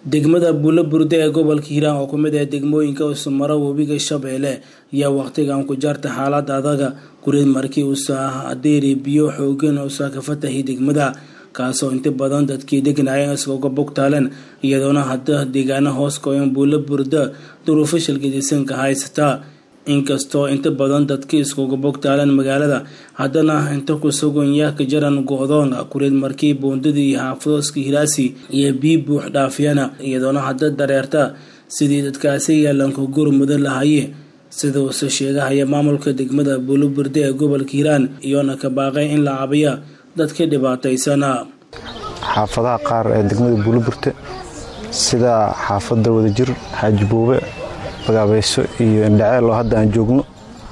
degmada buulo burde ee gobolka hiiraan oo kumid ah degmooyinka usumaro webiga shabeelle ayaa waqtigan ku jaarta xaalada adaga gureed markii uusa adeeri biyo xoogan uusa ka fatahay degmada kaasoo inta badan dadkii deganayeen iskaga bogtaaleen iyadoona hadda deegaana hoos koyan buulo burda duruufo shilgadisanka haysata inkastoo inta badan dadkii iskuga bogtaaleen magaalada haddana inta ku sugan yaaka jaran go-doon kureed markii buundadii xaafadoska hiraasi iyo bii buux dhaafiyana iyadoona hadda dareerta sidii dadkaasi yaalanka gurmuda lahaye sida uuse sheegahaya maamulka degmada buuloburde ee gobolka hiiraan iyoona ka baaqay in la cabiya dadka dhibaataysana xaafadaha qaar ee degmada buuloburte sida xaafadda wadajir xaaji buube bagaabayso iyo indhaceel oo hadda aan joogno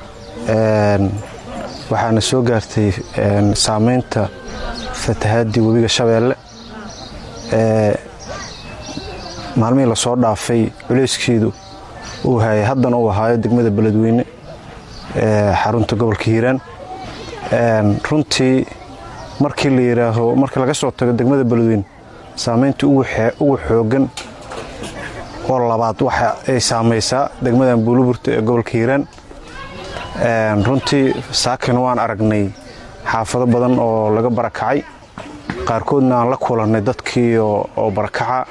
waxaana soo gaartay saameynta fatahaadii webiga shabeelle maalmihii lasoo dhaafay culeyskeedu uu hayay haddana uu ahaayo degmada beledweyne xarunta gobolka hiiraan runtii markii la yidhaaho markii laga soo tago degmada beledweyne saameynta ugu xoogan oo labaad waxa ay saamaysaa degmadan buuloburta ee gobolka hiiraan runtii saakina waan aragnay xaafado badan oo laga barakacay qaarkoodna aan la kulannay dadkii oo barakaca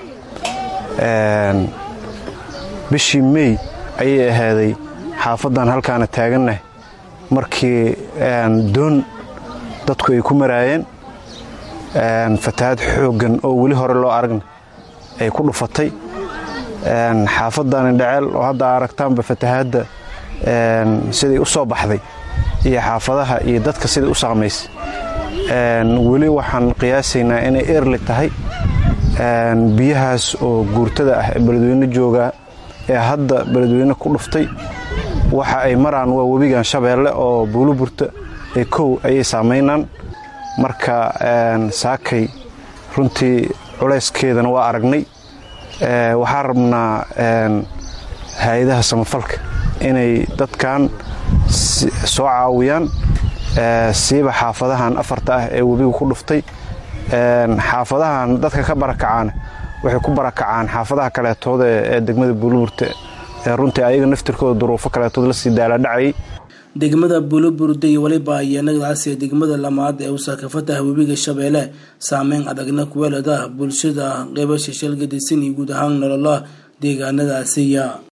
bishii mey ayay ahaaday xaafaddan halkaana taagannahay markii doon dadku ay ku maraayeen fatahaad xooggan oo weli hore loo aragna ay ku dhufatay xaafaddan indhaceel oo hadda aragtaanba fatahaadda siday u soo baxday iyo xaafadaha iyo dadka siday u saamaysay weli waxaan qiyaasaynaa inay eerli tahay biyahaas oo guurtada ah ee beledweyne joogaa ee hadda beledweyne ku dhuftay waxa ay maraan waa webigan shabeelle oo buuloburta ee kow ayay saamaynaan marka saakay runtii culayskeedana waa aragnay waxaan rabnaa hay-adaha samafalka inay dadkan soo caawiyaan siiba xaafadahan afarta ah ee webiga ku dhuftay xaafadahan dadka ka barakacaana waxay ku barakacaan xaafadaha kaleetooda ee degmada buuloburte ee runtii ayaga naftirkooda duruufo kaleetood lasii daalaadhacayay degmada buuloburde iyo weliba iyanagadaasi degmada lamaad ee usaakafataha webiga shabeelle saameyn adagna kuweelada bulshada qeybasha shalgadisan iyo guud ahaan nolola deegaanadaasiya